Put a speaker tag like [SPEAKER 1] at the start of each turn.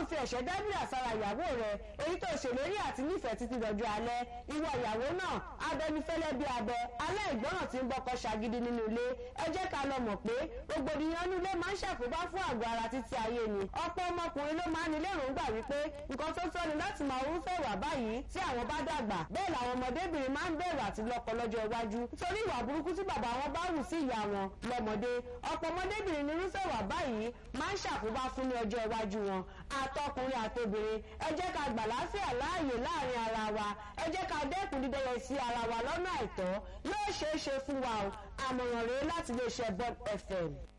[SPEAKER 1] fi ẹ̀ṣẹ̀ dábìlà sára ìyàwó rẹ èyí tó ṣèlérí àti nífẹ̀ẹ́ títí dọjọ́ alẹ́ ìwọ ìyàwó náà abẹnifẹ́lẹ́ bí abẹ aláìgbọràn tí ń bọkọ ṣàgídí nínú ilé ẹ jẹ́ ká lọ mọ̀ pé rògbòdìyàn inú ilé máa ń ṣàkóbá fún àgọ́ ara títí ayé ni ọ̀pọ̀ ọmọkùnrin ló máa ń ní lérògbà wípé nǹkan tó tọ́ ni láti máa orúfẹ́ ìwà báyìí tí àwọn bá dàgbà bẹ́ẹ̀ làwọn ọmọdébìnrin máa ń bẹ̀rù àti lọ́kọ lọ́jọ́ iwájú nítorí ìwà burúkú tí bàbá wọn bá hù sí ìyá wọn lọ́mọdé ọ̀pọ̀ ọmọdébìnrin ní irúfẹ́ ìwà báyìí máa ń ṣàkóbá fún ní ọjọ́ iwájú wọn àtọkùnrin àtobìnrin ẹ jẹ́ ká gbà láfíà láàyè láàrin ara wa ẹ jẹ́ ká dẹ́kun dídẹ́yẹ sí ara wa lọ́nà àìtọ́ yóò ṣeé ṣe fún wa o àmọ̀ràn rèé láti iléeṣẹ́ Bond FM.